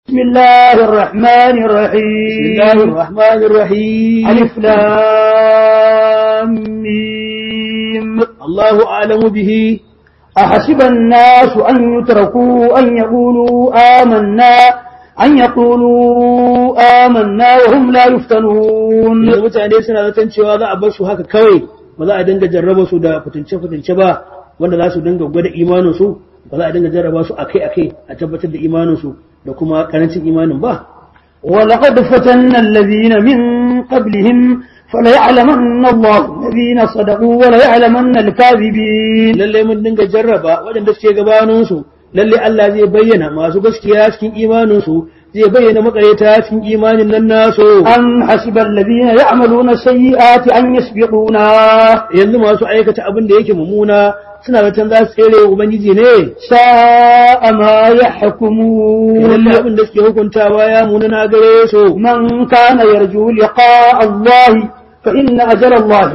بسم الله الرحمن بسم الرحيم الله الرحمن الرحيم ألف لام ميم الله أعلم به أحسب الناس أن يتركوا أن يقولوا آمنا أن يقولوا آمنا وهم لا يفتنون yanzu mutane suna zaton cewa za a bar su haka kawai ba za a dinga jarraba su da fitince-fitince ba wanda za su dinga gwada imanin su ba za a dinga jarraba su akai-akai a tabbatar da imanin su da kuma karancin imanin ba ولقد فتنا الذين من قبلهم فليعلمن الله الذين صدقوا وليعلمن الكاذبين lalle mun dinga jarraba waɗanda suke gabanin su lalle Allah zai bayyana masu gaskiya cikin imanin su zai bayyana makareta cikin imanin nan nasu أم حسب الذين يعملون السيئات أن يسبقونا yanzu masu aikata abin da yake mummuna suna zaton za su tsere wa ubangiji ne ساء ما lalle يحكمون abin da suke hukuntawa ya munana gare su من كان يرجو لقاء الله فإن أجل الله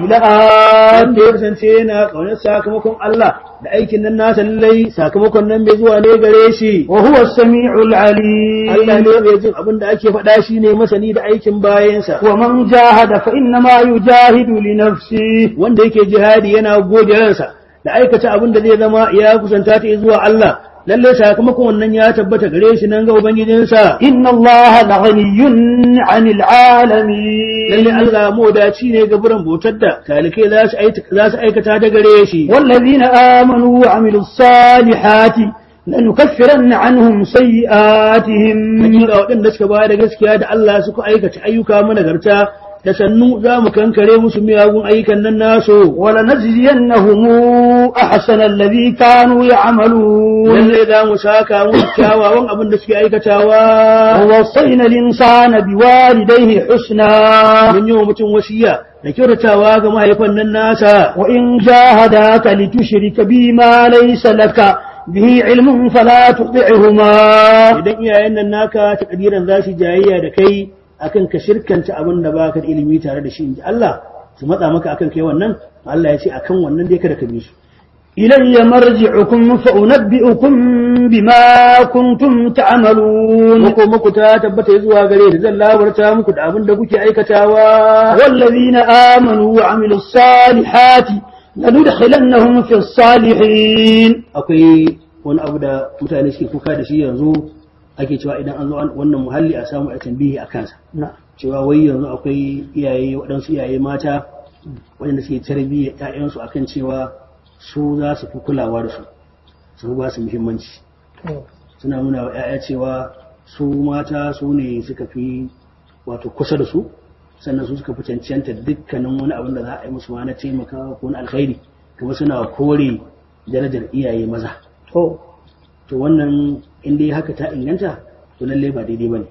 لآت wanda ya kasance yana ƙaunar sakamakon Allah da aikin nan nasa lallai sakamakon nan bai zuwa ne gare shi وهو السميع Allah العليم ne mai jin abin da ake faɗa shi ne masani da aikin bayansa ومن جاهد فإنما يجاهد لنفسه wanda yake jihadi yana gode ransa da aikata abin da zai zama ya kusanta ta zuwa Allah lalle sakamakon wannan ya tabbata gare shi nan ga ubangijinsa إن الله لغني عن lalle العالمين Allah modaci ne ga buran bautar da talikai za su aita- za su aikata da gare shi والذين آمنوا وعملوا الصالحات لنكفرن عنهم سيئاتهم hakika waɗanda suka ba da gaskiya da Allah suka aikata ayyuka managarta da sannu za mu kankare musu miyagun ayyukan nan nasu ولنجزينهم أحسن الذي كانوا يعملون lalle za mu saka musu kyawawan abin da suke aikatawa ووصينا الإنسان بوالديه حسنا mun yi wa mutum wasiya da kyautatawa ga mahaifan nan nasa وإن جاهداك لتشرك بي ما ليس لك به علم فلا تطعهما idan iyayen nan naka ta kadiran za su jayayya da kai akan ka shirkanta abin da baka da ilimi tare da shi inji Allah su matsa maka akan kai wannan Allah ya ce akan wannan dai kada ka bi su إلي مرجعكم فأنبئكم بما كنتم تعملون muku muku ta tabbata zuwa gare ni zan labarta muku da abin da kuke aikatawa والذين آمنوا وعملوا الصالحات لندخلنهم في الصالحين akwai wani abu da mutane suke kuka da shi yanzu ake cewa idan an zo an- wannan muhalli a samu a tambihi a kansa نعم cewa wai yanzu akwai iyaye waɗansu iyaye mata waɗanda suke tarbiyyar ‘ya'yansu akan cewa su za su fi kulawa da su su ba su muhimmanci suna nuna wa ‘ya'ya cewa su mata su ne suka fi wato kusa da su sannan su suka fi cancanta dukkanin wani abin da za a yi musu ma na taimakawa ko na alkhairi kuma suna kore darajar iyaye maza to to wannan in dai haka ta inganta to lalle ba daidai ba ne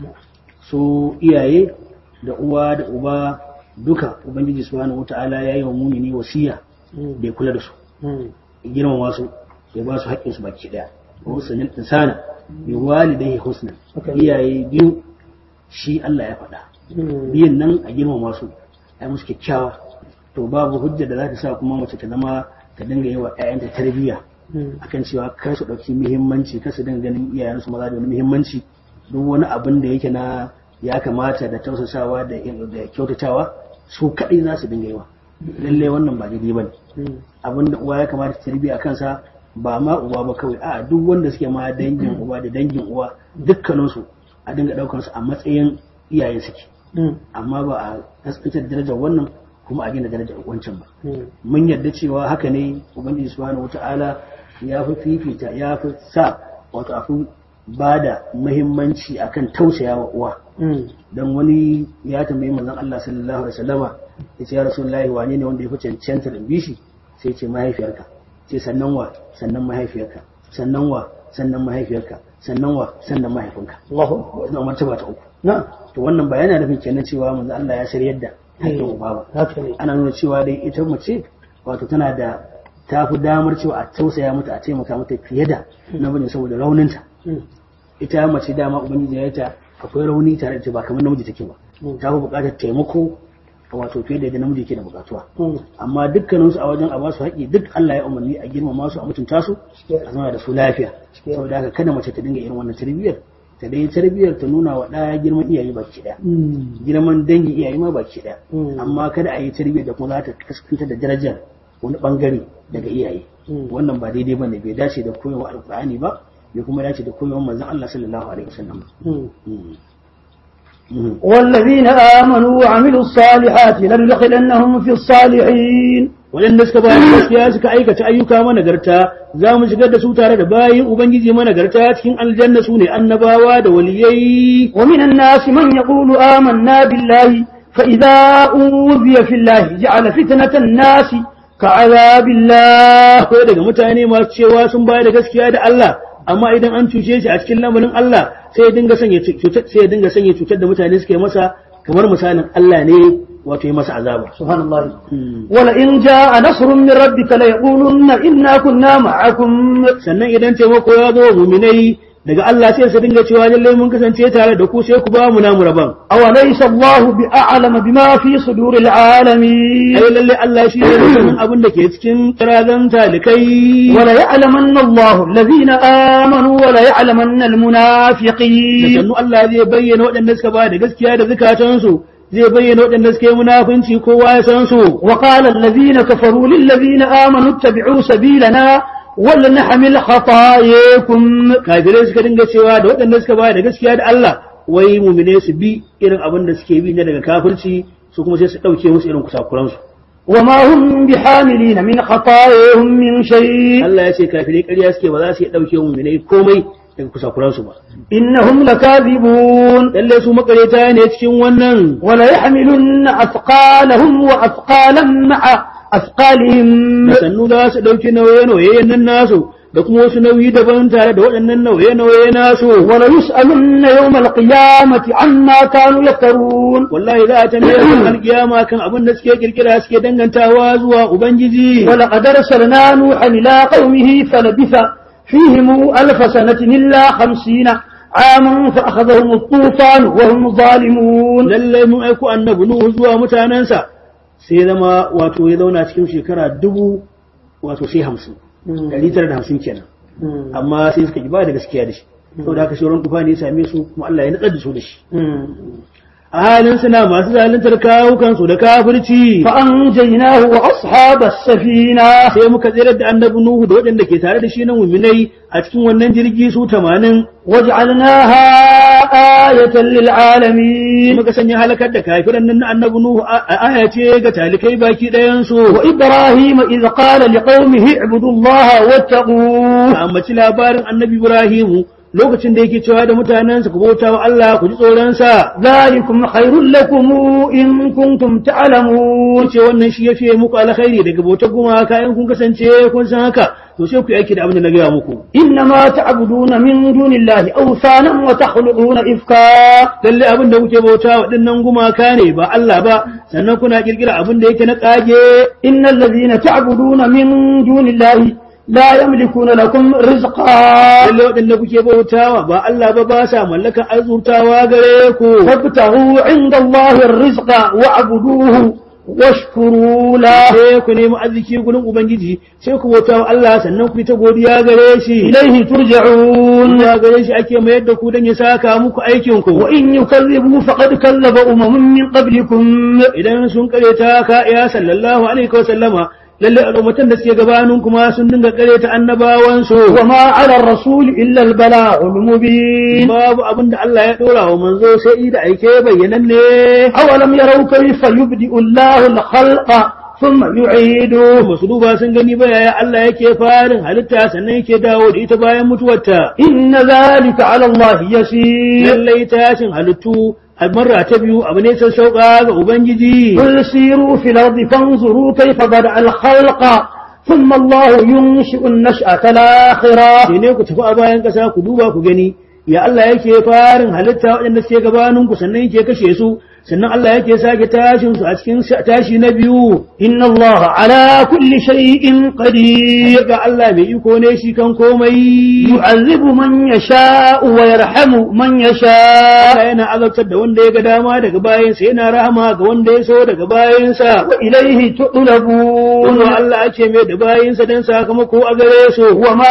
su iyaye da uwa da uba duka ubangiji subhanahu wata'ala ya yi wa mumini wasiya da ya kula da su ya girmama su ya ba su haƙƙin su baki ɗaya wa husnul insana bi walidayhi husna Okay. iyaye biyu shi Allah ya faɗa biyan nan a girmama su a yi musu kyakkyawa to babu hujja da za ta sa kuma mace ta zama ta dinga yi wa 'ya'yanta tarbiyya akan cewa kar su ɗauki muhimmanci kar su dinga ganin iyayensu maza da wani muhimmanci duk wani abin da yake na ya kamata da tausasawa da da kyautatawa su kaɗai za su dinga yi wa lalle wannan ba daidai ba ne abin da uwa ya kamata ta tarbiyya a kansa ba ma uwa ba kawai a duk wanda suke ma dangin uwa da dangin uwa dukkaninsu a dinga ɗaukar su a matsayin iyaye suke amma ba a kaskantar darajar wannan kuma a gina darajar wancan ba mun yarda cewa haka ne ubangiji subhanahu wata'ala ya fi fifita ya fi sa wato a fi ba da muhimmanci akan tausaya wa uwa dan wani ya tambayi manzon Allah sallallahu alaihi wasallama ya ce ya rasulullahi wane ne wanda ya fi cancantar in bishi sai ce mahaifiyarka ce sannan wa sannan mahaifiyarka sannan wa sannan mahaifiyarka sannan wa sannan mahaifinka Allahu wannan martaba ta uku na to wannan ba yana nufin kenan cewa manzon Allah ya shiryar da haƙƙin uba ba haka ne ana nuna cewa dai ita mace wato tana da ta fi damar cewa a tausaya mata a taimaka mata fiye da namiji saboda rauninta ita mace dama ubangiji ya yi ta akwai rauni tare da ita ba kamar namiji take ba ta fi buƙatar taimako wato fiye da yadda namiji ke da buƙatuwa amma dukkaninsu a wajen a basu haƙƙi duk Allah ya umarni a girmama su a mutunta su a zama da su lafiya saboda haka kada mace ta dinga irin wannan tarbiyyar ta dai tarbiyyar ta nuna wa ɗaya girman iyaye baki ɗaya girman dangi iyaye ma baki ɗaya amma kada a yi tarbiyyar da kuma za ta kaskanta da darajar wani bangare daga iyaye wannan ba daidai bane bai dace da koyarwa alkur'ani ba bai kuma dace da koyarwa manzon Allah sallallahu alaihi wasallam والذين آمنوا وعملوا الصالحات لندخلنهم في الصالحين waɗanda suka ba gaskiya suka aikata ayyuka managarta za mu shigar da su tare da bayin ubangiji managarta cikin aljanna su ne annabawa da waliyai ومن الناس من يقول آمنا بالله فإذا أوذي في الله جعل فتنة الناس كعذاب الله akwai daga mutane masu cewa sun bayar da gaskiya da Allah amma idan an cuce shi a cikin lamarin Allah sai ya dinga sanya cutar sai ya dinga sanya cutar da mutane suke masa kamar misalin Allah ne wato ya masa azaba سبحان الله ولئن جاء نصر من ربك ليقولن إنا كنا معكم sannan idan taimako ya zo wa muminai daga Allah sai su dinga cewa lallai mun kasance tare da ku sai ku ba mu namu rabon أوليس الله بأعلم بما في صدور العالمين ai lallai Allah shi ne sanin abin da ke cikin kirazan talikai وليعلمن الله الذين آمنوا وليعلمن da المنافقين sannu Allah zai bayyana waɗanda suka ba da gaskiya da zukatansu zai bayyana waɗanda suka yi munafunci kowa ya san su وقال الذين كفروا للذين آمنوا اتبعوا سبيلنا ولنحمل خطاياكم kafirai suka dinga cewa da waɗanda suka ba da gaskiya da Allah wai mumine su bi irin abin da suke bi na daga kafirci su kuma sai su ɗauke musu irin kusakuransu وما هم بحاملين من خطاياهم من شيء Allah ya ce kafirai ƙarya suke ba za su iya ɗauke mumine komai daga kusakuransu ba إنهم لكاذبون lallai su makareta ne cikin wannan وليحملن أثقالهم وأثقالا مع أثقالهم da sannu za su ɗauki nauye-nauye nan nasu da kuma wasu nauyi daban tare da waɗannan nauye-nauye nasu وليسألن يوم القيامة عما كانوا يفترون wallahi za a tambaye su alkiyama kan abin da suke kirkira suke dangantawa zuwa ubangiji ولقد أرسلنا نوحا إلى قومه فلبث فيهم ألف سنة إلا خمسين عاما فأخذهم الطوفان وهم ظالمون lallai mun aiko annabi nuhu zuwa mutanensa sai zama wato ya zauna cikin shekara dubu wato sai hamsin ɗari tara da hamsin kenan amma sai suka ki ba da gaskiya da shi saboda haka sauran tufa ne ya same su kuma Allah ya natsar da su da shi a halin suna masu zaluntar kawukansu da kafirci فأنجيناه وأصحاب السفينة sai muka tsirar da annabi nuhu da waɗanda ke tare da shi na muminai a cikin wannan jirgi su tamanin وجعلناها آية للعالمين muka sanya halakar da kafiran nan na annabi nuhu a a- aya ce ga talikai baki ɗayansu وإبراهيم إذ قال لقومه اعبدوا الله واتقوه a ambaci labarin annabi ibrahimu lokacin da yake cewa da mutanensa ku bauta wa Allah ku ji tsoronsa ذلكم خير لكم إن كنتم تعلمون ce wannan shi ya fiye muku alkhairi daga bautar gumaka in kun kasance kun san haka to sai ku yi aiki da abin da na gaya muku إنما تعبدون من دون الله أوثانا وتخلقون إفكا lalle abin da kuke bauta waɗannan gumaka ne ba Allah ba sannan kuna kirkira abin da yake na kage إن الذين تعبدون من دون الله لا يملكون لكم رزقا lalle waɗanda kuke bautawa ba Allah ba ba sa mallakan azurtawa gare ku فابتغوا عند الله الرزق واعبدوه واشكروا له sai ku nemi arziki gurin ubangiji sai ku bautawa Allah sannan ku yi ta godiya gare shi إليه ترجعون ya gare shi ake mayar da ku don ya saka muku aikin ku وإن يكذبوا فقد كذب أمم من قبلكم idan sun kareta ka ya sallallahu alaihi wa sallama lalle al'ummatan da suke gabanin kuma sun dinga kareta annabawan su وما على الرسول إلا البلاغ المبين babu abin da Allah ya dora wa manzo sai da aike bayyananne أولم يروا كيف يبدئ الله الخلق ثم يعيده ba su duba sun gani ba yaya Allah yake farin halitta sannan yake dawo da ita bayan mutuwarta إن ذلك على الله يسير lallai tashin halittu a marra ta biyu abu ne sun sauka ga ubangiji قل سيروا في الأرض فانظروا كيف بدأ الخلق ثم الله ينشئ النشأة الآخرة sai ne ku tafi a bayan ƙasa ku duba ku gani ya Allah yake farin halitta waɗanda suke gabanin ku sannan yake kashe su sannan Allah yake sake tashin su a cikin tashi na biyu إن الله على كل شيء قدير ga Allah mai iko ne shi kan komai يعذب من يشاء ويرحم من يشاء Allah yana azabtar da wanda ya ga dama daga bayansa yana rahama ga wanda ya so daga bayansa وإليه تقلبون kuma Allah ake mai da bayansa don sakamako a gare su وما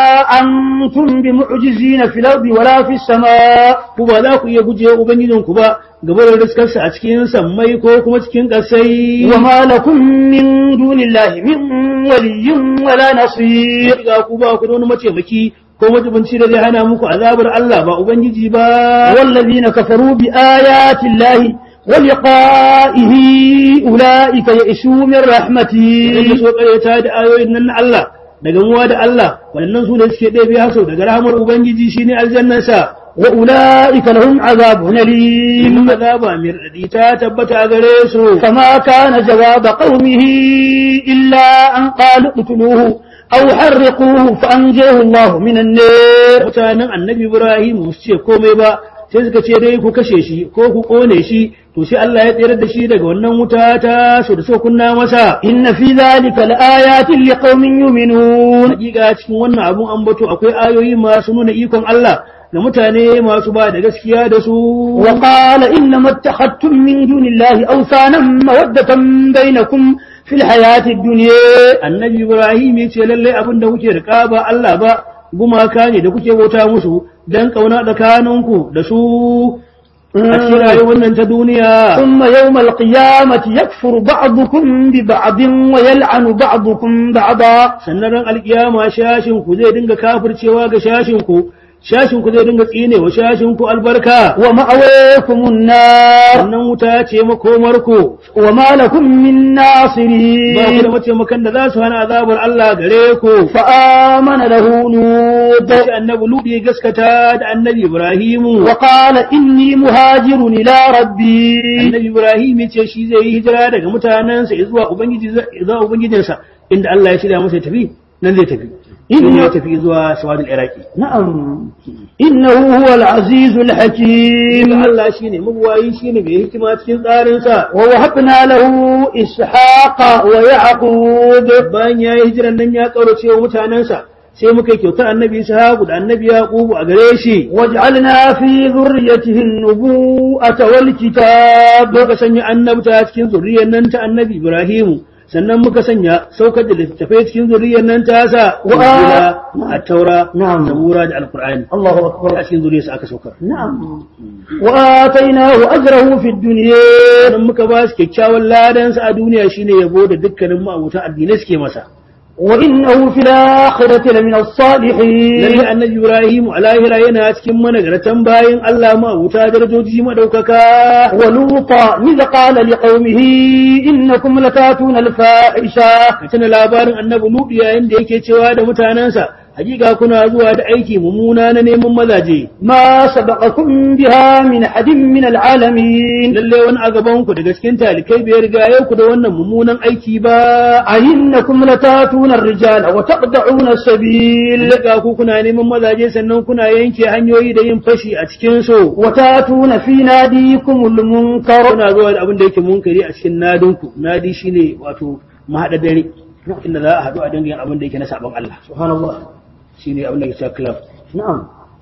أنتم بمعجزين في الأرض ولا في السماء ku ba za ku iya guje wa ubangijinku ba gaba da riskarsa a cikin sammai ko kuma cikin ƙasai وما لكم من دون الله من ولي ولا نصير ga ku ba ku da wani mataimaki ko majibinci da zai hana muku azabar Allah ba ubangiji ba والذين كفروا بآيات الله ولقائه أولئك يئسوا من da رحمتي so ƙaryata da ayoyin nan na Allah da gamuwa da Allah waɗannan su ne suke ɗebe haso daga rahamar ubangiji shine aljannansa وأولئك لهم عذاب أليم in azaba mai raɗaɗi ta tabbata a gare su فما كان جواب قومه إلا أن قالوا اقتلوه أو حرقوه فأنجاه الله من النار mutanen annabi Ibrahim su ce komai ba sai suka ce dai ku kashe shi ko ku kone shi to sai Allah ya tsere da shi daga wannan wuta ta so da so kunna masa إن في ذلك لآيات لقوم يؤمنون hakika cikin wannan abun ambato akwai ayoyi masu nuna ikon Allah ga mutane masu ba da gaskiya da su وقال إنما اتخذتم من دون الله أوثانا مودة بينكم في الحياة الدنيا annabi Ibrahim ya ce lallai abin da kuke rika ba Allah ba gumaka ne da kuke bauta musu dan kauna tsakaninku da su a cikin rayuwar nan ta duniya ثم يوم القيامة يكفر بعضكم ببعض ويلعن بعضكم بعضا sannan ran alkiyama shashin ku zai dinga kafircewa ga shashin ku shashin ku zai dinga tsine wa shashin ku albarka ومأويكم النار wannan wuta ce makomar ku وما لكم من ba ku da ناصرين mataimakan da za su hana azabar Allah gare ku فآمن له لوط sai annabi Lut ya gaskata da annabi Ibrahimu وقال إني مهاجر إلى ربي annabi Ibrahim ya ce shi zai yi hijira daga mutanensa zuwa ubangiji zuwa ubangijinsa inda Allah ya shirya masa ya tafi nan zai tafi in ya tafi zuwa sawadul iraki نعم إنه هو العزيز الحكيم in Allah shine mabuwayi shine mai hikima cikin tsarinsa ووهبنا له إسحاق ويعقوب bayan ya yi hijiran nan ya kaurace wa mutanensa sai muka yi kyautar annabi Ishaq da annabi Yaqub a gare shi وجعلنا في ذريته النبوءة والكتاب muka sanya annabta cikin zuriyar nan ta annabi Ibrahimu sannan muka sanya saukar da littattafai cikin zuriyar nan ta sa Wa- Injila, at-taura Na'am. zabura da alqur'ani الله أكبر a cikin zuriyarsa aka saukar نعم وآتيناه أجره في الدنيا sannan muka ba su kyakkyawan ladansa a duniya shine yabo da dukkanin ma'abutan addinai suke masa وإنه في الآخرة لمن الصالحين lalle annabi Ibrahim a lahira yana cikin managartan bayin Allah ma'abuta darajoji madaukaka ولوطا إذ قال لقومه إنكم لتاتون الفاحشة ka tuna labarin annabi Lut yayin da yake cewa da mutanensa hakika kuna zuwa da aiki mummuna na neman mazaje ما سبقكم بها من أحد من العالمين lalle wani a gaban ku daga cikin talikai bai riga yau ku da wannan mummunan aiki ba أئنكم لتاتون الرجال وتقطعون السبيل lalle ku kuna neman mazaje sannan kuna yanke hanyoyi da yin fashi a cikin su وتاتون في ناديكم المنكر kuna zuwa da abin da yake munkari a cikin nadinku nadi shine wato mahaɗa dare inda za a haɗu a dangin abin da yake na sabon Allah سبحان الله shine abin da yake cewa club نعم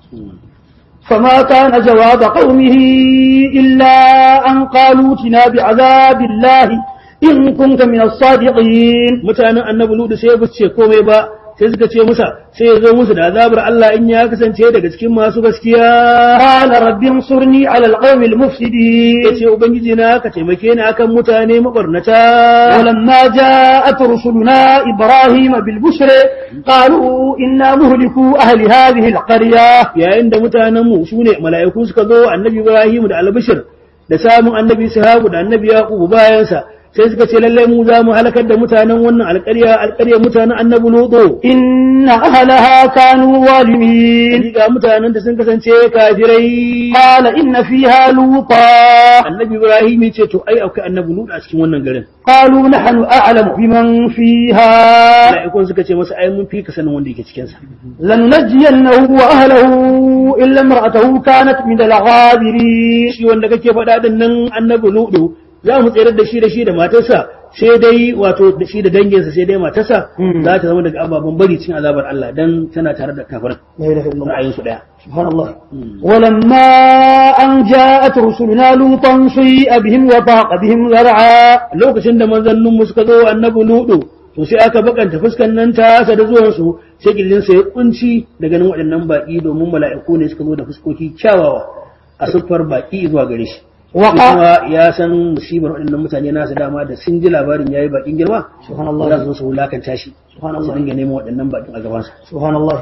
فما كان جواب قومه إلا أن قالوا اتنا بعذاب الله إن كنت من الصادقين mutanen annabi ludu sai ba su ce komai ba sai suka ce musa sai ya zo musu da azabar Allah in ya kasance daga cikin masu gaskiya قال رب انصرني على القوم المفسدين ya ce ubangiji na ka taimake ni akan mutane mabarnata ولما جاءت رسلنا إبراهيم بالبشر قالوا إنا مهلكوا أهل هذه القرية yayin da mutanen mu sune mala'iku suka zo annabi Ibrahim da albishir da samun annabi Sahabu da annabi Yaqub bayansa sai suka ce lallai mu za mu halakar da mutanen wannan alƙarya alƙaryar mutanen annabi lutu إن أهلها كانوا ظالمين ga mutanen da sun kasance kafirai قال إن فيها لوطا annabi ibrahim ya ce to ai akwai annabi lutu a cikin wannan garin قالوا نحن أعلم بمن فيها mala'ikun suka ce masa ai mun fi ka sanin wanda yake cikin sa لننجينه وأهله إلا امرأته كانت من الغابرين shi wanda kake faɗa din nan annabi lutu za mu tsere da shi da shi da matarsa sai dai wato da shi da danginsa sai dai matarsa Mm. za ta zama daga ababen bari cikin azabar Allah dan tana tare da kafirin لا إله إلا الله ra'ayinsu daya سبحان الله Mm. ولما أن جاءت رسلنا لوطا سيء بهم وضاق بهم ذرعا lokacin da manzanninmu suka zo annabi ludu to sai aka bakanta fuskan nan ta sa da zuwan su sai kirjin sa ya kunci da ganin waɗannan baki domin mala'iku ne suka zo da fuskoki kyawawa a siffar baki zuwa gare shi Shi وقع kuma ya san musibar waɗannan mutane nasu dama da sun ji labarin yayi bakin girma سبحان za الله su zo su wulakanta shi سبحان su الله dinga neman waɗannan bakin a gabansa سبحان الله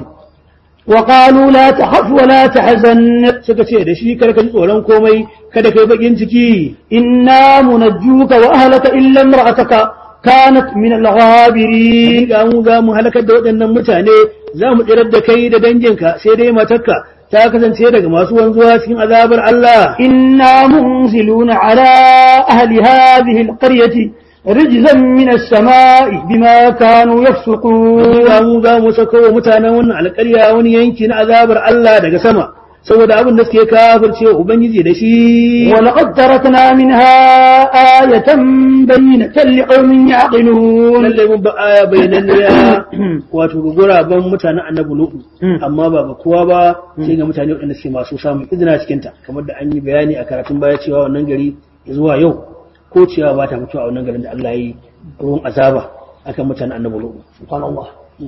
وقالوا لا تخف ولا تحزن suka ce da shi kada ka ji tsoron komai kada kai bakin ciki إنا منجوك وأهلك إلا امرأتك كانت من الغابرين ga mu za mu halakar da waɗannan mutane za mu tsirar da kai da danginka sai dai matarka ta kasance daga masu wanzuwa cikin azabar Allah إنا منزلون على أهل هذه القرية رجزا من السماء بما كانوا يفسقون ga mu za mu sako wa mutanen wannan alƙarya wani yanki na azabar Allah daga sama saboda abin da suke kafirce wa ubangiji da shi ولقد تركنا منها آية بينة لقوم يعقلون lallai mun ba aya bayananniya wato ga guraben mutanen annabi lutu Mm. amma ba ga kowa ba sai ga mutane waɗanda suke masu samun izina cikin ta kamar da an yi bayani a karatun baya cewa wannan gari zuwa yau ko cewa ba ta mutuwa a wannan garin da Allah ya yi ruwan azaba akan mutanen annabi lutu سبحان الله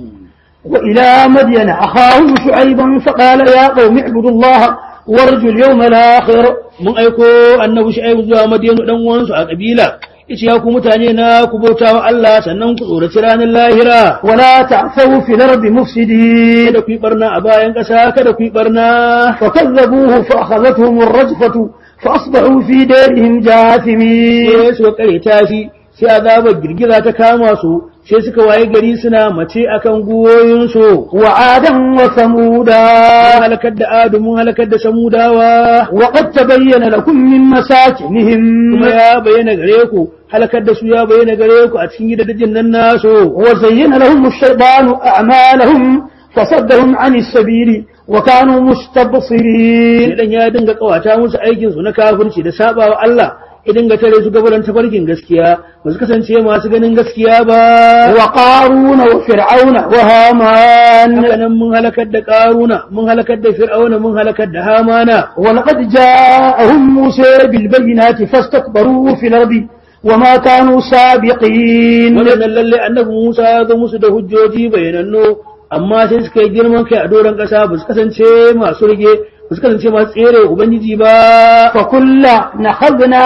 وإلى مدين أخاهم شعيبا فقال يا قوم اعبدوا الله وارجوا اليوم الآخر mun aiko annabi shu'aibu zuwa madina dan uwansu a kabila yace ya ku mutane na ku bauta wa Allah sannan ku tsoraci ranar lahira ولا تعثوا في الأرض مفسدين kada ku yi barna a bayan ƙasa kada ku yi barna فكذبوه فأخذتهم الرجفة فأصبحوا في دارهم جاثمين sai suka kare tashi sai azabar girgiza ta kama su sai suka waye gari suna mace akan guwoyinsu وعادا mun وثمودا halakar da adu mun halakar da samudawa وقد تبين لكم من مساكنهم kuma ya bayyana gare ku halakar da su ya bayyana gare ku a cikin gidajen nan nasu وزين لهم الشيطان أعمالهم فصدهم عن السبيل وكانوا مستبصرين Idan ya dinga kawata musu aikin su na kafirci da sabawa Allah ya dinga tare su gabaran tafarkin gaskiya ba su kasance masu ganin gaskiya ba وقارون وفرعون وهامان haka nan mun halakar da karuna mun halakar da fir'auna mun halakar da hamana ولقد جاءهم موسى بالبينات فاستكبروا في الأرض وما كانوا سابقين waɗannan lalle annabi Musa ya zo musu da hujjoji bayanannu amma sai suka yi girman kai a doron ƙasa ba su kasance masu rige ba su kasance masu tsere wa ubangiji ba فكلا نخذنا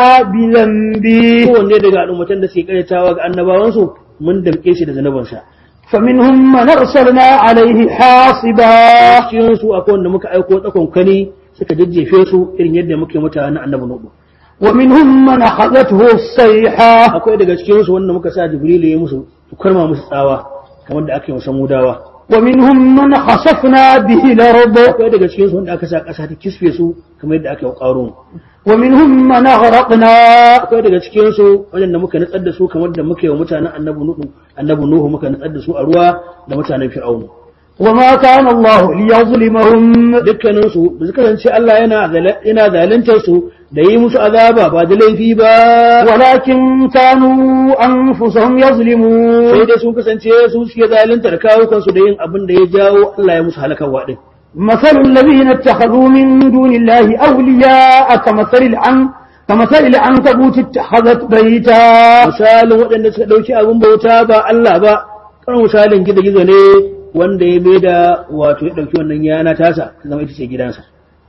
بذنبه kowanne daga al'ummatan da suke karyatawa ga annabawansu mun damƙe shi da zanabansa فمنهم من أرسلنا عليه حاصبا cikin su akwai wanda muka aiko tsakon kani suka jajjefe su irin yadda muke mutanen annabi nuhu ومنهم من أخذته الصيحة akwai daga cikin su wanda muka sa jibrilu ya musu karma musu tsawa kamar da aka yi musa mudawa ومنهم من خسفنا به الأرض akwai daga cikin su wanda aka sa ƙasa ta kisfe su kamar yadda aka yi ƙarun ومنهم من أغرقنا akwai daga cikin su waɗanda muka nutsar da su kamar da muka yi wa mutanen annabi nuhu annabi nuhu muka nutsar da su a ruwa da mutanen fir'aunu وما كان الله ليظلمهم dukkanin su ba su kasance Allah yana zala- yana zaluntar su da yi musu azaba ba da laifi ba ولكن كانوا أنفسهم sai يظلمون dai sun kasance su suke zaluntar kawukan su da yin abin da ya jawo Allah ya musu halakarwa din مثل الذين اتخذوا من دون الله أولياء كمثل العن كمثل العنكبوت اتخذت بيتا misalin waɗanda suka ɗauki abin bauta ba Allah ba kan misalin gizo-gizo ne wanda ya bai da wato ya ɗauki wannan yana tasa ta zama ita ce gidansa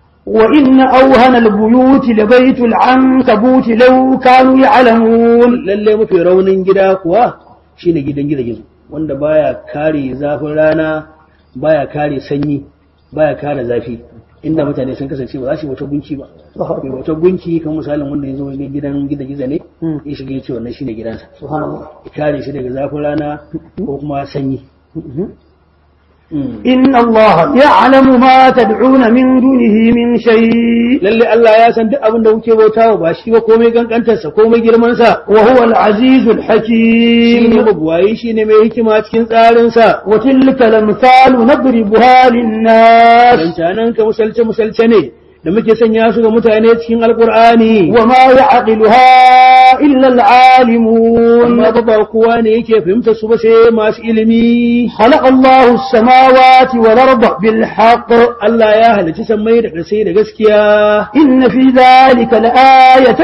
وإن أوهن البيوت لبيت العنكبوت لو كانوا يعلمون lalle mafi raunin gida kuwa shine gidan gizo-gizo wanda baya kare zafin rana baya kare sanyi baya kare zafi inda mutane sun kasance ba za su yi wata gunki ba mai wata gunki kan misalin wanda ya zo ga gidan gida giza ne ya shiga ya ce wannan shine gidansa subhanallah ya kare shi daga zafin rana ko kuma sanyi إن الله يعلم ما تدعون من دونه من شيء lalle Allah ya san duk abin da kuke bautawa ba shi ba komai kankantarsa komai girmansa وهو العزيز shi ne الحكيم mabuwayi shi ne mai hikima cikin tsarinsa وتلك الأمثال نضربها للناس dancanan ka musalce musalce ne da muke sanya su ga mutane cikin alkur'ani وما يعقلها إلا العالمون amma ba ba kowa ne yake fahimtar su ba sai masu ilimi خلق الله السماوات والأرض بالحق Allah ya halicci sammai da ƙasai da gaskiya إن في ذلك لآية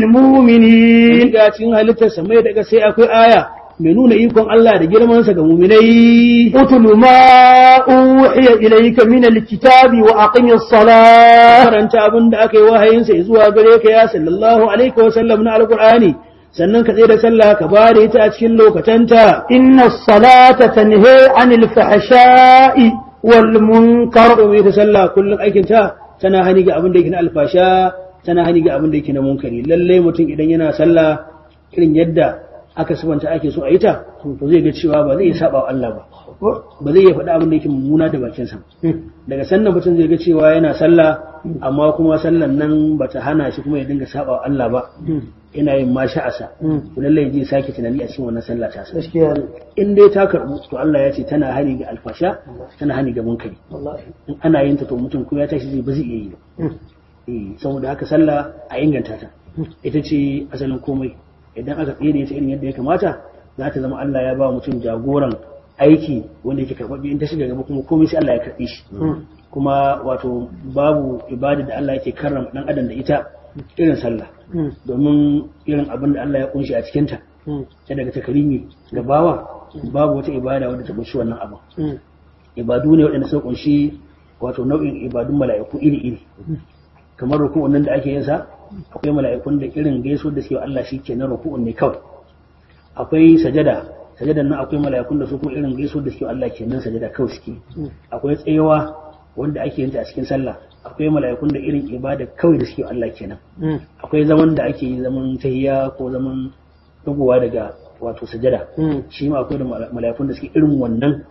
للمؤمنين ga cikin halittar sammai da ƙasai akwai aya mai nuna ikon Allah da girmansa ga muminai اتل ما أوحي إليك من الكتاب وأقم الصلاة karanta abin da aka yi wahayinsa zuwa gare ka ya sallallahu alaihi wa sallam na alqur'ani sannan ka tsaye da sallah ka bare ita a cikin lokatanta إن الصلاة تنهي عن الفحشاء والمنكر domin ita sallah kullum aikin ta tana hani ga abin da yake na alfasha tana hani ga abin da yake na munkari lalle mutum idan yana sallah irin yadda aka sabanta ake so a yi ta to zai ga cewa ba zai iya saba wa Allah ba ba zai iya faɗa abin da yake mummuna da bakinsa daga sannan mutum zai ga cewa yana sallah amma kuma sallan nan bata hana shi kuma ya dinga saba wa Allah ba yana yin ma sha'asa to lallai zai sake tunani a cikin wannan sallah ta sa gaskiya ne in dai ta karbu to Allah ya ce tana hani ga alfasha tana hani ga munkari wallahi in ana yin ta to mutum ko ya tashi zai ba zai iya yi ba eh saboda haka sallah a inganta ta ita ce asalin komai idan aka tsaye da ita irin yadda ya kamata za ta zama Allah ya ba mutum jagoran aiki wanda yake karɓaɓɓe in ta shiga gaba kuma komai sai Allah ya karɓe shi kuma wato babu ibada da Allah yake karrama dan adam da ita irin sallah domin irin abin da Allah ya kunshi a cikinta ta daga takarimi ga bawa babu wata ibada wadda ta kunshi wannan abu ibadu ne waɗanda suka kunshi wato nau'in ibadun mala'iku iri-iri kamar ruku'un nan da ake yin sa akwai mala'ikun da irin gaisuwar da suke wa Allah shi ke na ruku'un ne kawai akwai sajada sajadan nan akwai mala'ikun da su kuma irin gaisuwar da suke wa Allah ke nan sajada kawai suke akwai tsayawa wanda ake yin ta a cikin sallah akwai mala'ikun da irin ibada kawai da suke wa Allah kenan akwai zaman da ake yi zaman tahiyya ko zaman dugowa daga wato sajada shi ma akwai da mala'ikun da suke irin wannan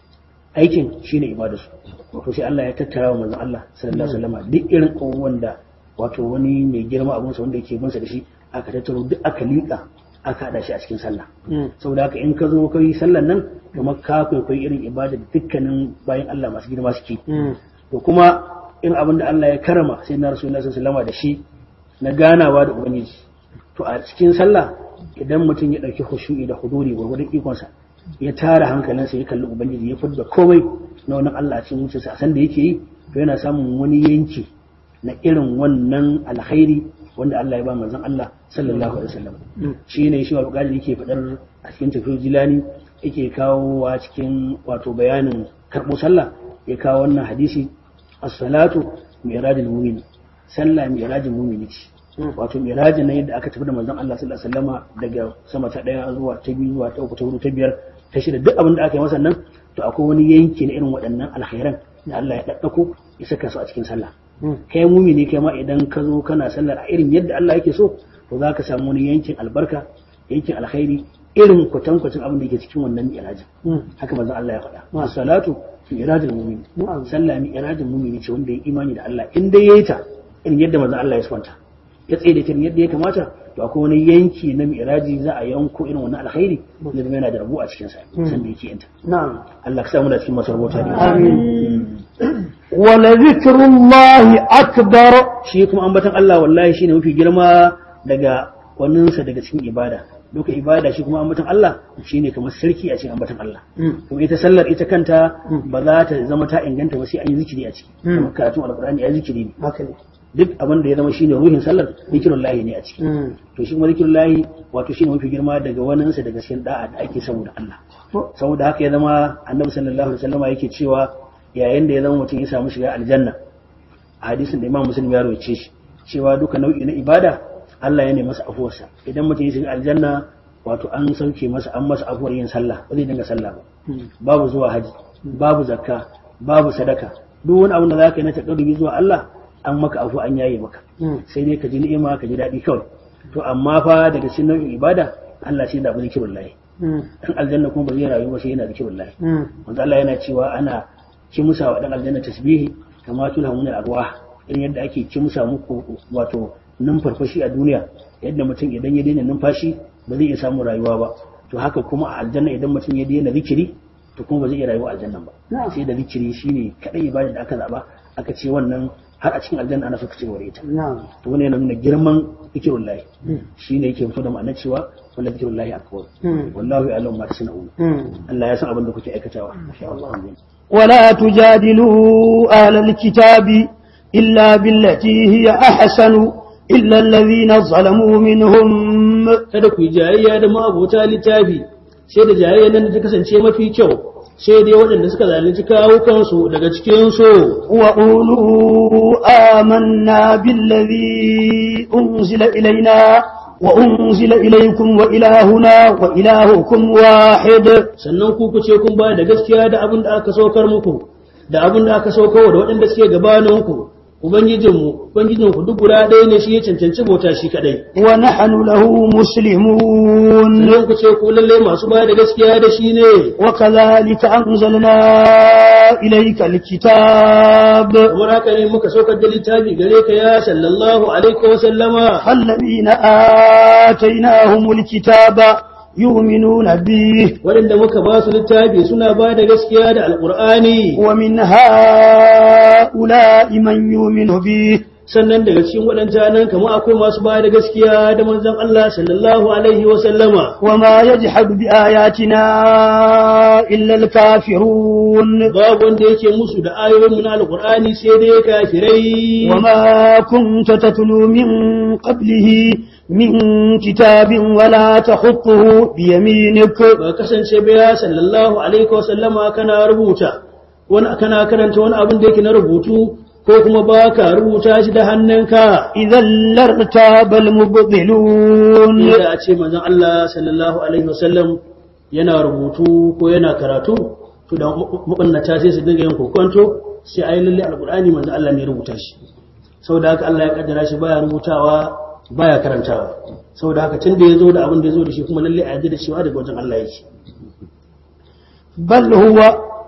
aikin shine ibadarsu wato sai Allah ya tattara wa manzon Allah sallallahu alaihi wasallam duk irin abubuwan da wato wani mai girma abun sa wanda yake bin sa da shi aka tattaro duk aka liƙa aka hada shi a cikin sallah saboda haka in ka zo kai sallan nan kamar ka kwaikwayi irin ibada da dukkanin bayan Allah masu girma suke to kuma in abin da Allah ya karama sai na rasulullahi sallallahu alaihi wasallam da shi na ganawa da ubangiji to a cikin sallah idan mutum ya dauki khushu'i da huduri gurgurdan ikonsa ya tara hankalinsa ya kalli ubangiji ya fidda komai na wannan Allah a cikin zuciyarsa a san da yake yi to yana samun wani yanki na irin wannan alkhairi wanda Allah ya ba manzon Allah sallallahu alaihi wasallam shi ne shi wa yake fadar a cikin tafsir jilani yake kawo wa cikin wato bayanin karbo sallah ya kawo wannan hadisi as-salatu mi'rajul mu'min sallah mi'rajul mu'mini ce wato mirajin na yadda aka tafi da manzon Allah sallallahu alaihi wasallama daga sama ta daya zuwa ta biyu zuwa ta uku ta hudu ta biyar ta shida duk abin da aka yi masa nan to akwai wani yanki na irin waɗannan alkhairan da Allah ya daddako ya saka su a cikin sallah kai mumini kai ma idan ka zo kana sallar a irin yadda Allah yake so to za ka samu wani yankin albarka yankin alkhairi irin kwatankwacin abin da yake cikin wannan mirajin haka manzon Allah ya faɗa salatu mirajin mumini sallah mirajin mumini ce wanda ya imani da Allah in dai yayi ta irin yadda manzon Allah ya swanta ya tsaye da yadda ya kamata to akwai wani yanki na mi'raji za a yanko irin wannan alkhairi da zama yana da rabu a cikin sa san da yake yanta na'am Allah ka samu da cikin masu rabota ne amin wala zikrullahi akbar shi kuma ambatan Allah wallahi shine mafi girma daga waninsa daga cikin ibada duka ibada shi kuma ambatan Allah shine kamar sarki a cikin ambatan Allah kuma ita sallar ita kanta ba za ta zama ta inganta ba sai an yi zikiri a ciki kamar karatun alqur'ani ya zikiri ne haka ne duk abin da ya zama shine ruhin sallar zikirun lahi ne a ciki to shi kuma zikirun lahi wato shine mafi girma daga waninsa daga cikin da'a da ake saboda Allah saboda haka ya zama annabi sallallahu alaihi wasallama yake cewa yayin da ya zama mutum ya samu shiga aljanna a hadisin da imam muslim ya rawace shi cewa duka nau'i na ibada Allah ya nemi masa afuwarsa idan mutum ya shiga aljanna wato an sauke masa an masa afuwar yin sallah ba zai dinga sallah ba babu zuwa haji babu zakka babu sadaka duk wani abin da za ka yi na taƙarrubi zuwa Allah an maka afu an yaye maka sai dai ka ji ni'ima ka ji daɗi kawai to amma fa daga cikin nau'in ibada Allah shi da zikirin lahi dan aljanna kuma ba zai rayu ba sai yana zikirin lahi wanda Allah yana cewa ana ki musa wa dan aljanna tasbihi kama tuna mun arwah irin yadda ake ki musa muku wato numfarfashi a duniya yadda mutum idan ya daina numfashi ba zai iya samun rayuwa ba to haka kuma a aljanna idan mutum ya daina zikiri to kuma ba zai iya rayuwa a aljanna ba sai da zikiri shine kadai ibada da aka zaba aka ce wannan har a cikin aljanna ana so ka ci gaba ita to wannan yana nuna girman zikirun lahi shine yake fito da ma'anar cewa wala zikirun lahi akbar wallahu ya'lamu ma tasna'un Allah ya san abin da kuke aikatawa insha Allah ولا تجادلوا أهل الكتاب إلا بالتي هي أحسن إلا الذين ظلموا منهم kada ku yi jayayya da ma'abota littafi sai da jayayya nan da ta kasance mafi kyau sai dai waɗanda suka zalunci kawo kansu daga cikin su وقولوا آمنا بالذي أنزل إلينا وأنزل إليكم وإلهنا وإلهكم واحد sannan ku ku ce kun ba da gaskiya da abin da aka saukar muku da abin da aka saukar da waɗanda suke gabaninku ubangijinmu ubangijinku duk guda ɗaya ne shi ya cancanci bauta shi kaɗai ونحن له مسلمون sannan ku ce ku lalle masu ba da gaskiya da shi ne وكذلك أنزلنا إليك الكتاب kamar haka ne muka saukar da littafi gare ka ya sallallahu alaihi wa sallama الذين آتيناهم الكتاب يؤمنون به waɗanda muka ba su littafi suna ba da gaskiya da alƙur'ani ومن هؤلاء من يؤمن به sannan daga cikin waɗanta nan kamar akwai masu ba da gaskiya da manzon Allah sallallahu alaihi wa sallama وما يجحد بآياتنا إلا الكافرون babu wanda yake musu da ayoyin mu na alƙur'ani sai dai kafirai وما كنت تتلو من قبله من كتاب ولا تخطه بيمينك ba kasance ba ya sallallahu alaihi wa sallama kana rubuta wani kana karanta wani abin da yake na rubutu ko kuma ba ka rubuta shi da hannunka إذا لارتاب المبطلون inda a ce manzon Allah sallallahu alaihi wasallam yana rubutu ko yana karatu to da mabannata sai su dinga yin kokonto sai ayi lalle alqur'ani manzon Allah ne rubuta shi saboda haka Allah ya kaddara shi baya rubutawa baya karantawa saboda haka tunda yazo da abin da yazo da shi kuma lalle a yarda da cewa daga wajen Allah yake بل هو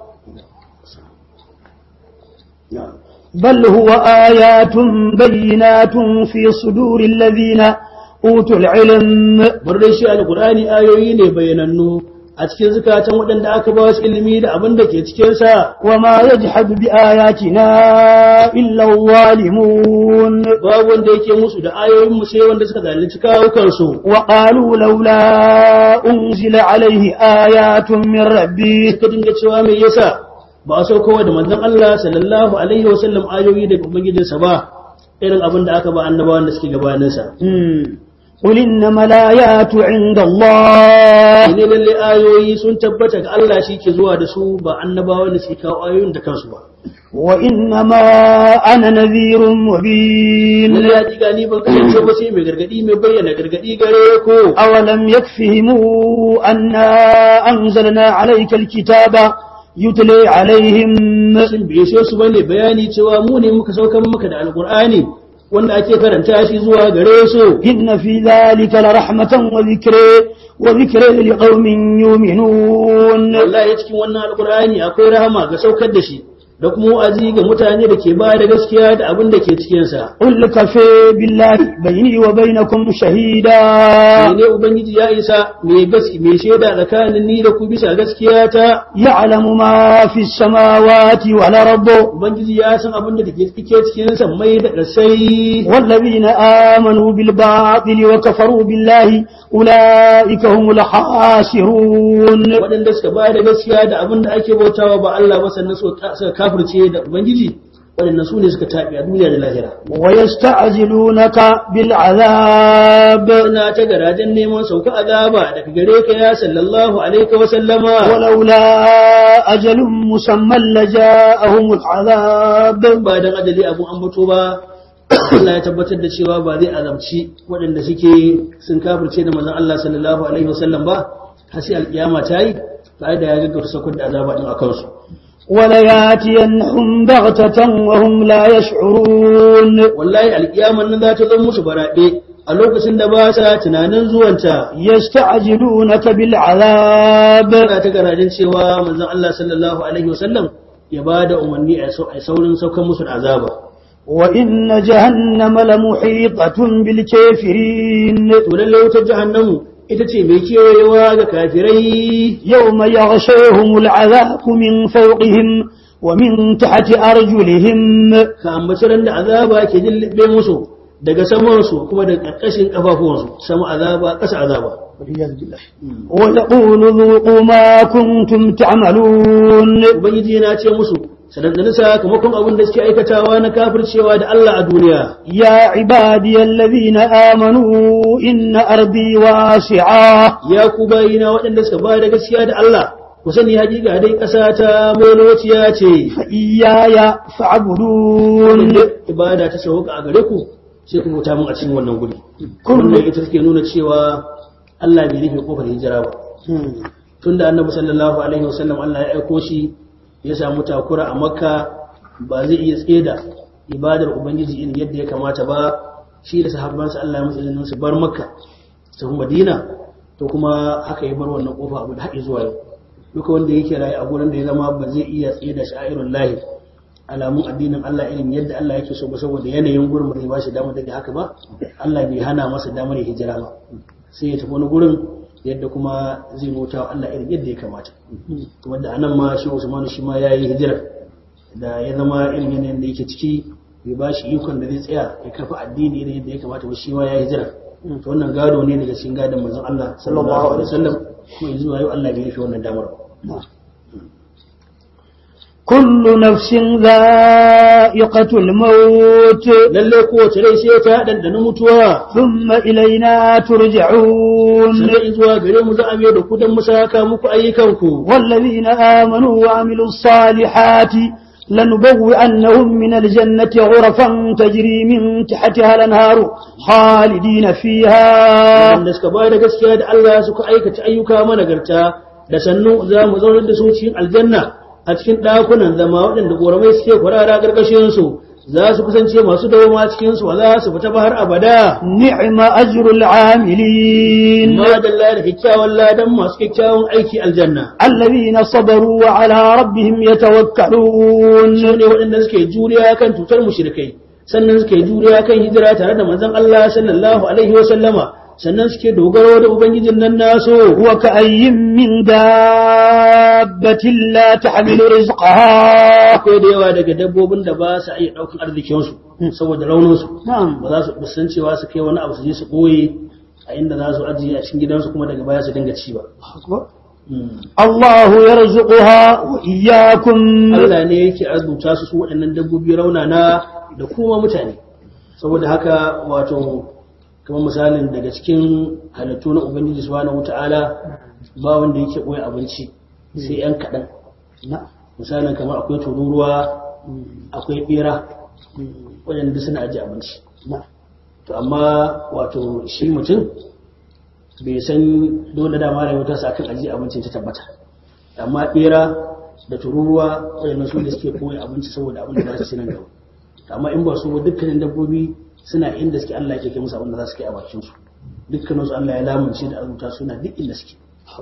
بل هو آيات بينات في صدور الذين أوتوا العلم bar dai shi alqur'ani ayoyi ne bayanannu a cikin zukatan waɗanda aka ba su ilimi da abin da ke cikin sa وما يجحد بآياتنا إلا الظالمون babu wanda yake musu da ayoyin mu sai wanda suka zalunci kawukansu وقالوا لولا أنزل عليه آيات من ربه suka dinga cewa me yasa ba a saukowa da manzon Allah sallallahu alaihi wa sallam ayoyi daga ubangijinsa ba irin abin da aka ba annabawan da suke gabaninsa مم. قل إنما الآيات عند الله ne lalle ayoyi sun tabbata ga Allah shi ke zuwa da su ba annabawan da suke kawo ayoyin da kansu ba وإنما أنا نذير مبين lalle ya diga ni ban kasance ba sai mai gargadi mai bayyana gargadi gare ku أولم يكفهم أنا أنزلنا عليك الكتاب يتلي عليهم sun biye sai su bane bayani cewa mu ne muka saukar maka da alqur'ani wanda ake karanta shi zuwa gare su إن في ذلك لرحمة وذكر وذكر لقوم يؤمنون wallahi cikin wannan alqur'ani akwai rahama ga saukar da shi da kuma wa'azi ga mutane da ke ba da gaskiya da abin da ke cikin sa قل كفى بالله بيني وبينكم شهيدا ne ubangiji ya isa mai gaski mai shaida tsakanin ni da ku bisa gaskiya ta يعلم ما في السماوات والأرض ubangiji ya san abin da take cikin sammai da ƙasai والذين آمنوا بالباطل وكفروا بالله أولئك هم الخاسرون waɗanda suka ba da gaskiya da abin da ake bautawa ba Allah ba sannan suka suka kafirce da ubangiji waɗannan su ne suka taɓi a duniya da lahira ويستعجلونك بالعذاب suna ta garajen neman sauka azaba daga gare ka ya sallallahu alaihi wa sallama ولولا أجل مسمى لجاءهم العذاب ba dan ajali abun ambato ba Allah ya tabbatar da cewa ba zai azabci waɗanda suke sun kafirce da manzon Allah sallallahu alaihi wa sallam ba har sai alkiyama ta yi tare da ya gaggauta saukar da azaba din akan su ولياتينهم بغتة وهم لا يشعرون wallahi alkiyaman nan za ta zama musu baraɗe a lokacin da ba sa tunanin zuwanta يستعجلونك بالعذاب ana ta garajin cewa manzon Allah sallallahu alaihi wasallam ya ba da umarni a sau- a saurin saukar musu da azaba وإن جهنم لمحيطة بالكافرين to lalle wutar jahannamu ita ce mai kewayewa ga kafirai يوم يغشيهم العذاب من فوقهم ومن تحت أرجلهم ka ambaci ran da azaba ke jillibe musu daga samansu kuma daga ƙarƙashin ƙafafuwansu sama azaba ƙasa azaba ويقول ذوقوا ما كنتم تعملون ubangiji yana ce musu sanadani sakamakon abin da suke aikatawa na kafircewa da Allah a duniya يا عبادي الذين آمنوا إن أرضي واسعة ya ku bayina waɗanda suka ba da gaskiya da Allah ku sani hakika dai ƙasa ta melociya ce فإياي فاعبدون wanda ibada ta sauka a gare ku sai ku bauta mun a cikin wannan guri Kullu- wannan ita take nuna cewa Allah bai rufe kofar hijira ba tunda annabi sallallahu alaihi wasallam Allah ya aiko shi ya samu takura a makka ba zai iya tseda ibadar ubangiji irin yadda ya kamata ba shi da sahabbansa Allah ya musu izinin su bar makka su tafi madina to kuma haka ya bar wannan kofa abu da haɗe zuwa yau duka wanda yake rayu a gurin da ya zama ba zai iya tseda sha'irun lahi alamun addinin Allah irin yadda Allah yake so ba saboda yanayin gurin ba zai ba shi damar daga haka ba Allah bai hana masa damar ya hijira ba sai ya tafi wani gurin yadda kuma zai bauta wa Allah irin yadda ya kamata kuma da anan ma shi Usman shi ma yayi hijira da ya zama irin yanayin da yake ciki bai ba shi ikon da zai tsaya ya kafa addini irin yadda ya kamata ba shi ma ya hijira to wannan gado ne daga cikin gadon manzon Allah sallallahu alaihi wasallam kuma yanzu yau Allah bai rufe wannan damar ba كل نفس ذائقة الموت lalle kowace rai sai ta dandana mutuwa ثم إلينا ترجعون sannan zuwa gare mu za a mai da ku don mu saka muku ayyukanku والذين آمنوا وعملوا الصالحات لنبوئنهم من الجنة غرفا تجري من تحتها الأنهار خالدين فيها wanda suka ba da gaskiya da Allah suka aikata ayyuka managarta da sannu za mu zaunar da su cikin aljanna a cikin ɗakunan zama waɗanda ƙoramai suke kwarara ƙarƙashin su za su kasance masu dawoma cikin su ba za su fita ba har abada نعم أجر العاملين ma dalla da kyakkyawan ladan masu kyakkyawan aiki aljanna الذين صبروا وعلى ربهم يتوكلون su ne waɗanda suke juriya kan cutar mushrikai sannan suke juriya kan hijira tare da manzon Allah sallallahu alaihi wa sallama sannan suke dogaro da ubangijin nan nasu وكأي من دابة لا تحمل رزقها akwai da yawa daga dabbobin da ba su iya ɗaukan arzikinsu saboda rauninsu نعم ba za su san cewa su kai wani abu su je su ɓoye a inda za su ajiye a cikin gidansu kuma daga baya su dinga ci ba الله يرزقها وإياكم Allah ne yake arzuta su su waɗannan dabbobi raunana da kuma mutane saboda haka wato kamar misalin daga cikin halittu na Ubangiji subhanahu wata'ala ba wanda yake ɓoye abinci sai ‘yan kaɗan نعم misalin kamar akwai tururuwa akwai ɓera waɗanda suna ajiye abinci نعم to amma wato shi mutum bai san dole dama rayuwa sa akan ajiye abincin ta tabbata amma bera da tururuwa waɗannan su da suke koyi abinci saboda abin da za su ci nan gaba amma in ba su ba dukkanin dabbobi suna inda suke Allah yake kai musu abin da za su kai a bakin su dukkanin su Allah ya lamunce da azuta suna duk inda suke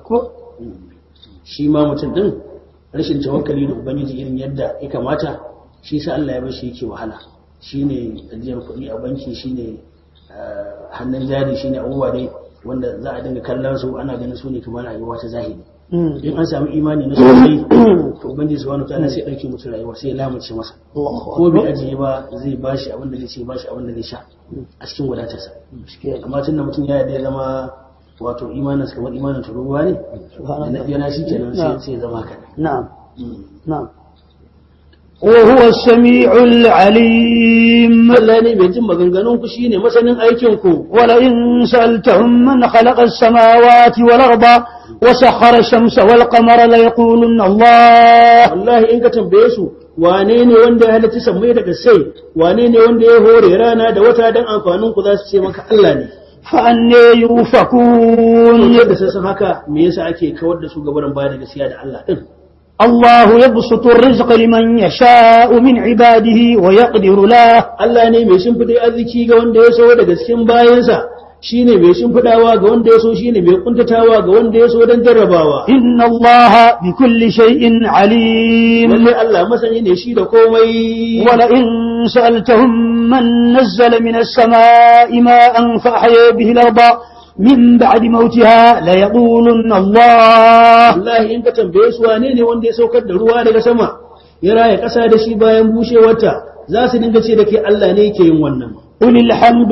shi ma mutum din rashin tawakkali da ubangiji irin yadda ya kamata shi sa Allah ya bar shi yake wahala shine ajiyar kuɗi a banki shine ah, hannun jari shine abubuwa dai wanda za a dinga kallon su ana ganin su ne kamar rayuwa ta zahiri in an samu imani na sosai to ubangiji subhanahu wataala sai dauke mutum rayuwa sai ya lamunce masa ko bai ajiye ba zai bashi abin da zai ce bashi abin da zai sha a cikin wadatarsa amma tun da mutum ya yarda ya zama wato imanin sa kamar imanin tururuwa ne da na biyana shi kenan sai sai ya zama haka نعم نعم وهو السميع العليم Allah ne mai jin maganganun ku shine masanin aikin ku ولئن سألتهم من خلق السماوات والأرض وسخر الشمس والقمر ليقولن الله wallahi in ka tambaye su wane ne wanda ya halitta sammai da kasai wane ne wanda ya hore rana da wata dan amfanin ku za su ce maka Allah ne فأني يؤفكون yadda sai san haka me yasa ake kawar da su gabanin baya da gaskiya da Allah din الله يبسط الرزق لمن يشاء من عباده ويقدر له Allah ne mai shimfiɗa arziki ga wanda ya so daga cikin bayansa shine mai shimfiɗawa ga wanda ya so shine mai kuntatawa ga wanda ya so don jarrabawa إن الله بكل شيء عليم lalle Allah masani ne shi da komai ولئن سألتهم من نزل من السماء ماء فأحيا به الأرض من بعد موتها ليقولن الله wallahi in ka tambaye su wane ne wanda ya saukar da ruwa daga sama ya raya ƙasa da shi bayan bushewarta za su dinga ce da ke Allah ne yake yin wannan قل الحمد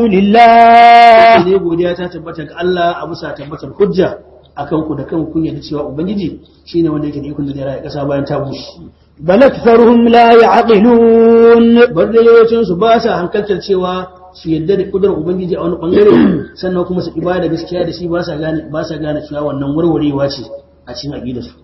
لله ne godiya ta tabbata ga Allah a bisa tabbatar hujja akan ku da kan kun yadda cewa ubangiji shine wanda yake da ikon da zai raya ƙasa bayan ta bushe بل أكثرهم لا يعقلون bar da yawancin su ba sa hankaltar cewa su yadda da kudurar ubangiji a wani bangare sannan kuma su ibada gaskiya da shi ba sa gane ba sa gane cewa wannan warwarewa ce a cikin aqidar su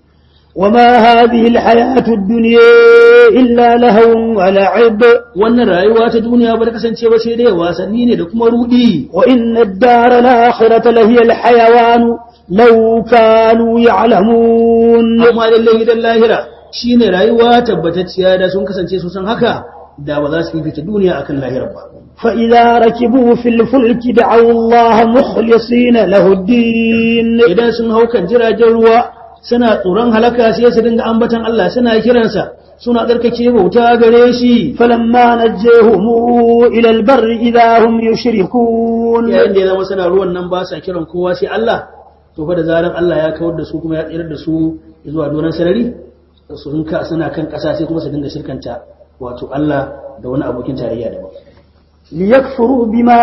وما هذه الحياة الدنيا إلا لهو ولعب wannan rayuwa ta duniya ba ta kasance ba sai dai wasanni ne da kuma rudi وإن الدار الآخرة لهي الحيوان لو كانوا يعلمون amma lallai gidan lahira shine rayuwa tabbatacciya da sun kasance su san haka da ba za su fifita duniya akan lahirar ba فإذا ركبوا في الفلك دعوا الله مخلصين له الدين idan sun hau kan jiragen ruwa suna tsoron halaka sai su dinga ambatan Allah suna kiransa suna tsarkake bauta gare shi فلما نجيهم إلى البر إذا هم يشركون yayin da ya zama suna ruwan nan ba sa kiran kowa sai Allah to fa da zarar Allah ya kawar da su kuma ya tsirar da su zuwa doron sarari su ka suna kan ƙasa sai kuma su dinga shirkanta wato Allah da wani abokin tarayya daban ليكفروا بما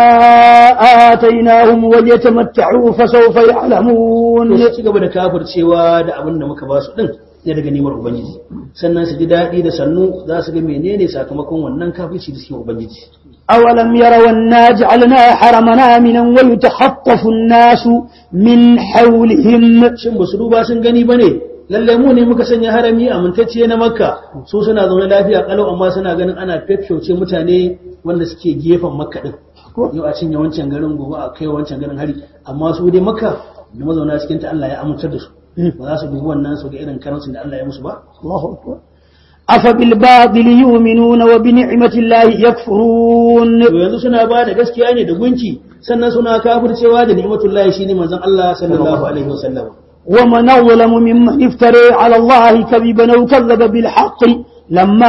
آتيناهم وليتمتعوا فسوف يعلمون to sai ci gaba da kafircewa da abin da muka ba su din ne daga nimar ubangiji sannan su ji daɗi da sannu za su ga menene sakamakon wannan kafirci da suke ubangiji أولم يروا أنا جعلنا حرمنا آمنا ويتخطف الناس من حولهم shin ba su duba sun gani ba ne lalle mu ne muka sanya harami amintacce na makka su suna zaune lafiya kalau amma suna ganin ana fefshauce mutane wanda suke gefen makka din yau a cinye wancan garin gobe a kai wancan garin hari amma su dai makka da mazauna cikin ta Allah ya amintar da su ba za su dubi wannan su ga irin karancin da Allah ya musu ba الله أكبر أفبالباطل يؤمنون وبنعمة الله يكفرون to yanzu suna ba da gaskiya ne da gunki sannan suna kafircewa da ni'matullahi shine manzon Allah sallallahu alaihi wasallam ومن أظلم ممن افترى على الله كذبا أو كذب بالحق لما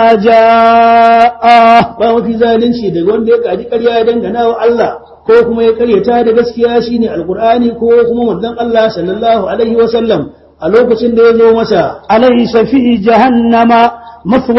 جاءه ba mafi zalunci daga wanda ya gaji ƙarya ya dangana wa Allah ko kuma ya karyata da gaskiya shine alqur'ani ko kuma manzon Allah sallallahu alaihi wasallam a lokacin da ya zo masa أليس في جهنم مثوى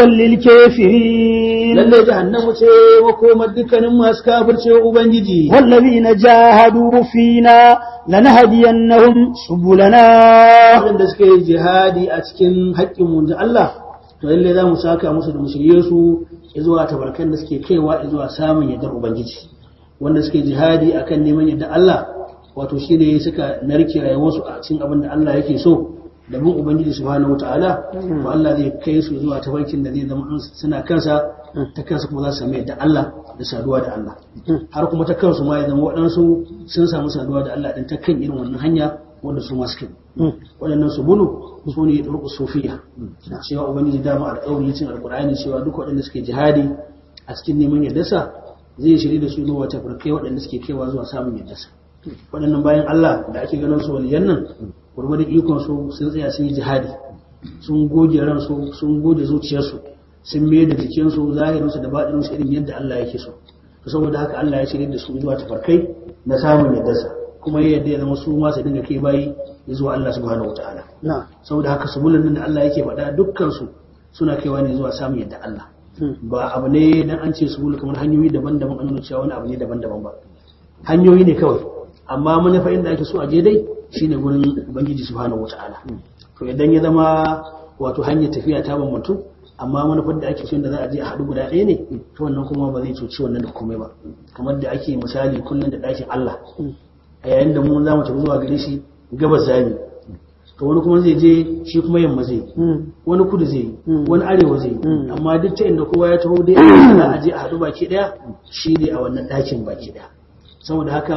للكافرين lalle jahannamu ce makomar dukkanin masu kafirce ubangiji والذين جاهدوا فينا لنهدينهم سبلنا waɗanda suka yi jihadi a cikin haƙƙin mun Allah to lalle za mu saka musu da musulye su zuwa tabarkan da suke kaiwa zuwa samun yardar ubangiji wanda suke jihadi akan neman yardar Allah wato shine suka narke rayuwarsu a cikin abin da Allah yake so da bin ubangiji subhanahu wataala to Allah zai kai su zuwa tabarkin da zai zama an suna kansa ta kansa kuma za su samu yardar Allah da saduwa da Allah har kuma ta kansu ma ya zama waɗansu sun samu saduwa da Allah din ta kan irin wannan hanya wanda su masu kai waɗannan su bulu su ne turku sufiya cewa ubangiji dama alƙawari cin alƙur'ani cewa duk waɗanda suke jihadi a cikin neman yardarsa zai shirya da su zuwa tafarkai waɗanda suke kaiwa zuwa samun yardarsa waɗannan bayan Allah da ake ganin su waliyan nan gurgurin ikon su sun tsaya sun yi jihadi sun goge ransu sun goge zuciyarsu sun mai da jikinsu zahirinsu da baɗinsu irin yadda Allah yake so saboda haka Allah ya shirya da su zuwa tafarkai na samun yardarsa kuma ya yadda ya zama su ma su dinga kai bayi zuwa Allah subhanahu wataala نعم saboda haka sabulun nan da Allah yake faɗa dukkan su suna kaiwa ne zuwa samun yadda Allah ba abu ne dan an ce subulu kamar hanyoyi daban-daban an nuna cewa wani abu ne daban-daban ba hanyoyi ne kawai amma manufa inda ake so a je dai shine gurin ubangiji subhanahu wataala to idan ya zama wato hanyar tafiya ta bambantu amma manufar da ake so da za a je a haɗu guda ɗaya ne to wannan kuma ba zai cuci wannan da komai ba kamar da ake misali kullum da ɗakin Allah a yayin da mu za mu tafi zuwa gare shi gabas zami to wani kuma zai je shi kuma yamma zai wani kudu zai wani arewa zai amma duk ta inda kowa ya taho dai za a je a haɗu baki ɗaya shi ne a wannan ɗakin baki ɗaya saboda haka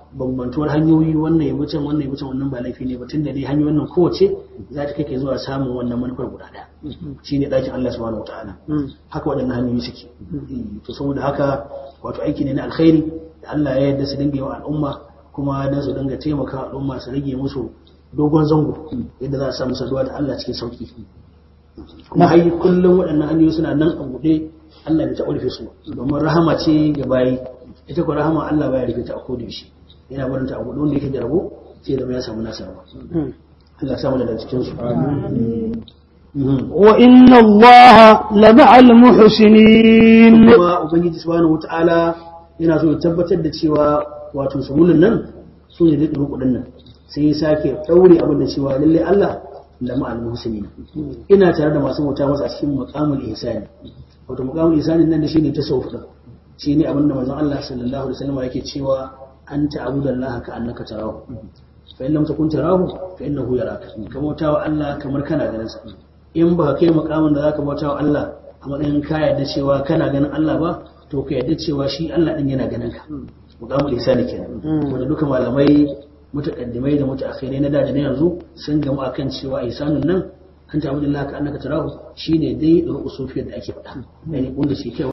bambantuwar hanyoyi wannan ya wuce wannan ya wuce wannan ba laifi ne ba tunda dai hanyoyin nan kowace za ta kake zuwa samun wannan manufar guda ɗaya shine ɗakin Allah subhanahu wataala haka waɗannan hanyoyi suke to saboda haka wato aiki ne na alkhairi da Allah ya yarda su dinga yi wa al'umma kuma dan su dinga taimaka al'umma su rage musu dogon zango yadda za a samu saduwa da Allah cikin sauki kuma har kullum waɗannan hanyoyi suna nan a buɗe Allah bai taɓa rufe su domin rahama ce ga bayi ita ko rahama Allah baya rufe ta a koda yaushe yana barin ta a buɗe wanda yake da rabo sai zama ya samu nasa rabo Allah ya samu daga cikin su وإن الله لمع المحسنين kuma ubangiji subhanahu wataala yana so ya tabbatar da cewa wato sabulun nan su ne da kudin nan sai ya sake daure abin da cewa lalle Allah da ma'al muhsinin ina tare da masu bauta masa a cikin maqamul ihsani wato maqamul ihsani nan da shine tasawuf din shine abin da manzon Allah sallallahu alaihi wasallam yake cewa anta abudallaha ka annaka tarahu fa in lam takun tarahu fa innahu yaraka ka bautawa Allah kamar kana ganin sa in ba kai makamin da zaka bautawa Allah a matsayin ka yarda cewa kana ganin Allah ba to ka yarda cewa shi Allah din yana ganin ka muqamul ihsani kenan wanda duka malamai mutaqaddimai da mutaakhirai na da da na yanzu sun gamu akan cewa ihsanun nan an ta abudullah ka annaka tarahu shine dai ru'usufiyar da ake faɗa yani wanda shi kai